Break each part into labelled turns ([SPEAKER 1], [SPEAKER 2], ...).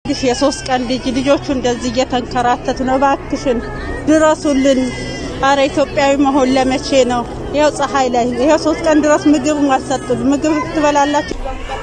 [SPEAKER 1] የሶስት ቀን ልጅ ልጆቹ እንደዚህ እየተንከራተቱ ነው። እባክሽን ድረሱልን። አረ ኢትዮጵያዊ መሆን ለመቼ ነው? ይኸው ፀሐይ ላይ ይኸው ሶስት ቀን ድረስ ምግብ አልሰጡን። ምግብ ትበላላችሁ?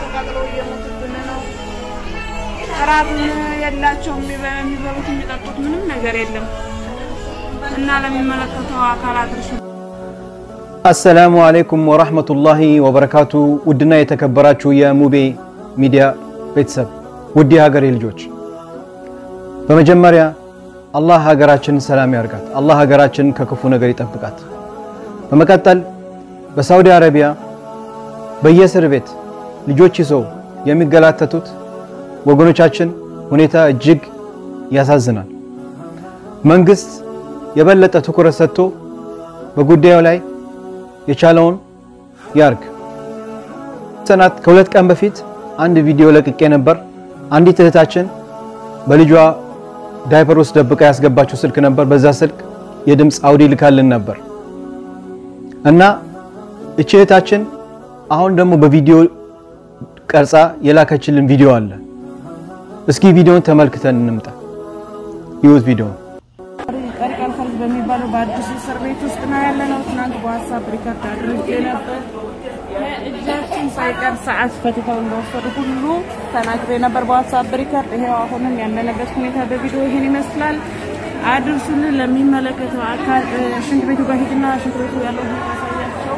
[SPEAKER 2] ራብም የላቸውም። የሚበሉት የሚጠጡት ምንም ነገር የለም እና ለሚመለከተው አካል አድርሱ።
[SPEAKER 3] አሰላሙ አለይኩም ወራህመቱላሂ ወበረካቱ። ውድና የተከበራችሁ የሙቤ ሚዲያ ቤተሰብ ውድ የሀገሬ ልጆች በመጀመሪያ አላህ ሀገራችንን ሰላም ያርጋት። አላህ ሀገራችንን ከክፉ ነገር ይጠብቃት። በመቀጠል በሳውዲ አረቢያ በየእስር ቤት ልጆች ይዘው የሚገላተቱት ወገኖቻችን ሁኔታ እጅግ ያሳዝናል። መንግስት የበለጠ ትኩረት ሰጥቶ በጉዳዩ ላይ የቻለውን ያርግ። ሰናት ከሁለት ቀን በፊት አንድ ቪዲዮ ለቅቄ ነበር። አንዲት እህታችን በልጇ ዳይፐር ውስጥ ደብቃ ያስገባችው ስልክ ነበር። በዛ ስልክ የድምፅ አውዲ ልካልን ነበር እና እቺ እህታችን አሁን ደግሞ በቪዲዮ ቀርጻ የላከችልን ቪዲዮ አለ። እስኪ ቪዲዮን ተመልክተን እንምጣ። ይሁት ቪዲዮን
[SPEAKER 2] ቀሪቀል ፈልግ በሚባለው በአዲሱ እስር ቤት ውስጥ ነው ያለነው። ትናንት በሀሳብ ሪከርድ አድርጌ ነበር። እጃችን ሳይቀር ሰዓት ፈትተው እንደወሰዱ ሁሉ ተናግሬ ነበር በዋትሳፕ ሪከርድ። ይሄው አሁንም ያለንበት ሁኔታ በቪዲዮ ይሄን ይመስላል። አድርሱልን ለሚመለከተው አካል። ሽንት ቤቱ ጋር ሂድና ሽንት ቤቱ ያለው ሁኔታ ያሳያቸው።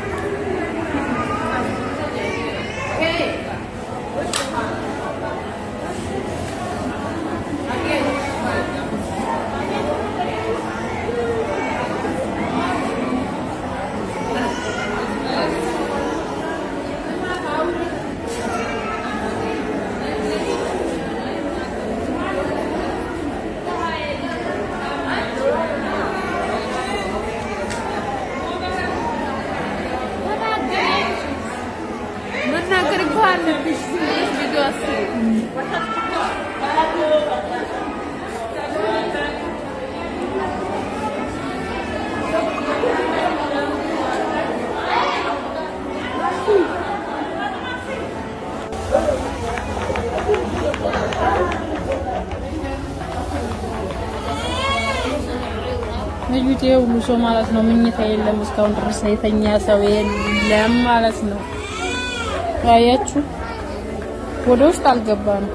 [SPEAKER 4] መናገር እኮ አለብሽ። ቪዲዮ አስሪ ልዩት ሁሉ ሰው ማለት ነው። ምኝታ የለም እስካሁን ድረስ የተኛ ሰው የለም ማለት ነው። ያያችሁ ወደ ውስጥ አልገባ ነው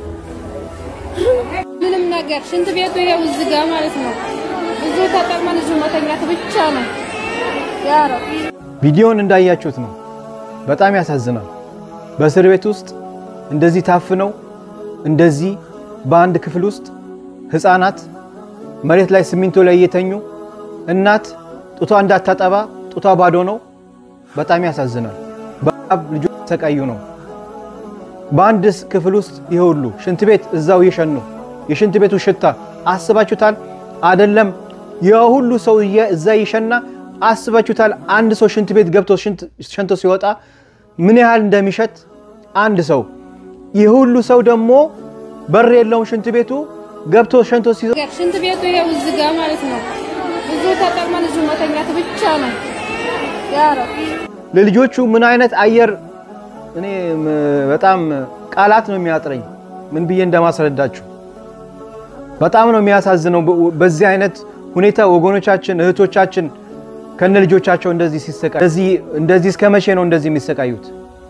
[SPEAKER 4] ምንም ነገር። ሽንት ቤቱ ይሄው እዚህ ጋር ማለት ነው። እዚሁ ተጠቅመን እዚሁ መተኛት ብቻ ነው። ያ ረብ
[SPEAKER 3] ቪዲዮን እንዳያችሁት ነው። በጣም ያሳዝናል። በእስር ቤት ውስጥ እንደዚህ ታፍነው እንደዚህ በአንድ ክፍል ውስጥ ህፃናት መሬት ላይ ሲሚንቶ ላይ እየተኙ እናት ጡቷ እንዳታጠባ ጡቷ ባዶ ነው። በጣም ያሳዝናል። በጣም ልጆች ተሰቃዩ ነው። በአንድ ክፍል ውስጥ ይሄ ሁሉ ሽንት ቤት እዛው እየሸኑ የሽንት ቤቱ ሽታ አስባችሁታል? አይደለም የሁሉ ሰው እዛ እየሸና አስባችሁታል? አንድ ሰው ሽንት ቤት ገብቶ ሸንቶ ሲወጣ ምን ያህል እንደሚሸት አንድ ሰው ይህ ሁሉ ሰው ደግሞ በር የለውም ሽንት ቤቱ ገብቶ ሸንቶ ሲ
[SPEAKER 4] ሽንት ቤቱ ይሄው እዚህ ጋር ማለት ነው። እዚሁ ተጠቅመን እዚሁ መተኛት ብቻ ነው። ያ ረብ
[SPEAKER 3] ለልጆቹ ምን አይነት አየር እኔ በጣም ቃላት ነው የሚያጥረኝ፣ ምን ብዬ እንደማስረዳችሁ። በጣም ነው የሚያሳዝነው። በዚህ አይነት ሁኔታ ወገኖቻችን እህቶቻችን ከነ ልጆቻቸው እንደዚህ ሲሰቃዩ እንደዚህ እስከ መቼ ነው እንደዚህ የሚሰቃዩት?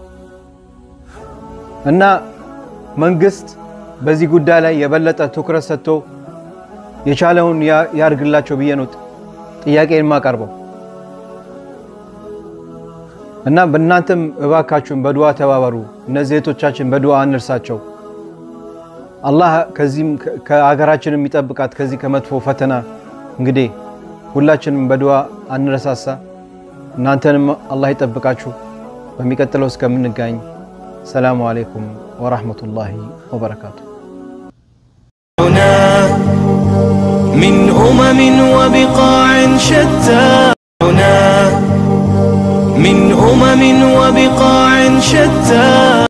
[SPEAKER 3] እና መንግስት በዚህ ጉዳይ ላይ የበለጠ ትኩረት ሰጥቶ የቻለውን ያርግላቸው ብዬ ነው ጥያቄ የማቀርበው። እና በእናንተም እባካችሁን በዱዓ ተባበሩ። እነዚህ እህቶቻችን በዱዓ አንርሳቸው። አላህ ከዚህም ከሀገራችንም የሚጠብቃት ከዚህ ከመጥፎ ፈተና። እንግዲህ ሁላችንም በዱዓ አንረሳሳ። እናንተንም አላህ ይጠብቃችሁ። በሚቀጥለው እስከምንጋኝ ሰላሙ አለይኩም ወራህመቱላሂ ወበረካቱ።
[SPEAKER 5] من أمم وبقاع شتى من أمم وبقاع شتى